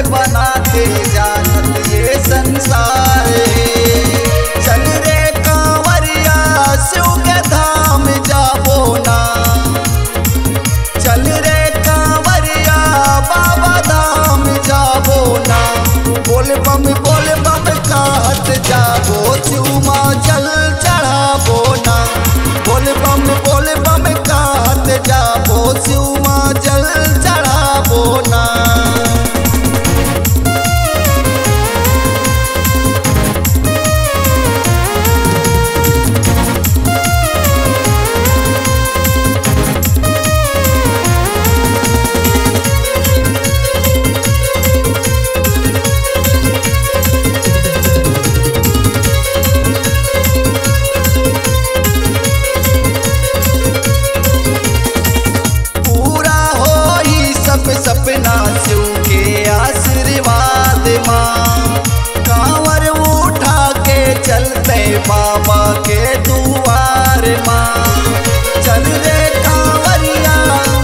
बनाते जानत ये संसार चल रे कांवरिया शिव के धाम जाबो ना चल रे कांवरिया बाबा धाम जाबो ना बोल बम बोल बम कहत जाबो चूमा जल चढ़ाबो ना बोल बम बोल बम कहत जाबो चूमा जल चढ़ाबो ना पूरा हो ही सब सपना शिव के आशीर्वाद माँ कांवर उठा के चलते बाबा के दुआर माँ चल रे कांवरिया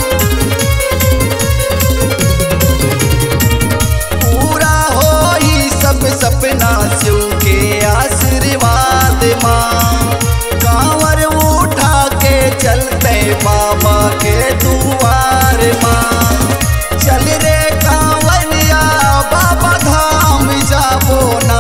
पूरा हो ही सब सपना शिव के आशीर्वाद माँ कांवर उठा के चलते बाबा के दुआर माँ चल रे कांवरिया बाबा धाम जाबो ना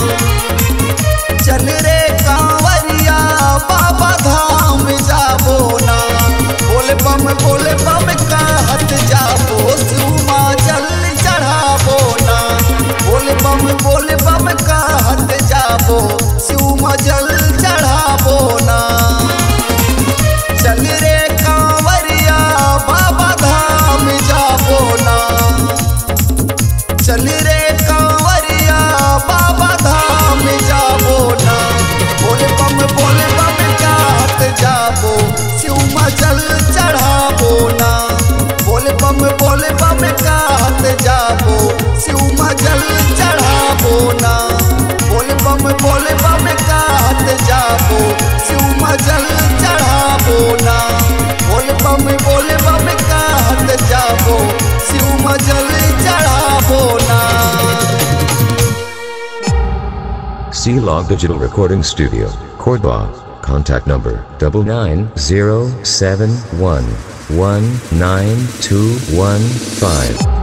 चल रे कांवरिया बाबा धाम जाबो ना बोल बम बोल बम कहत जाबो सुमा जल चढ़ाबो ना बोल बम बोल बम कहत जाबो सुमा जल चढ़ाबो ना चल रे कांवरिया बाबा धाम जाबो ना चल रे कांवरिया बाबा धाम जाबो ना बोल बम बोल बम कहत जाबो शिवमा जल चढ़ाबो ना बोल बम बोल बम कहत जाबो शिवमा जल चढ़ाबो ना बोल बम बोल बम कहत जाबो शिवमा जल चढ़ाबो ना बोल बम बोल बम कहत जाबो शिवमा जल चढ़ाबो ना C Log Digital Recording Studio, Cordoba. Contact number double nine zero seven one one nine two one five.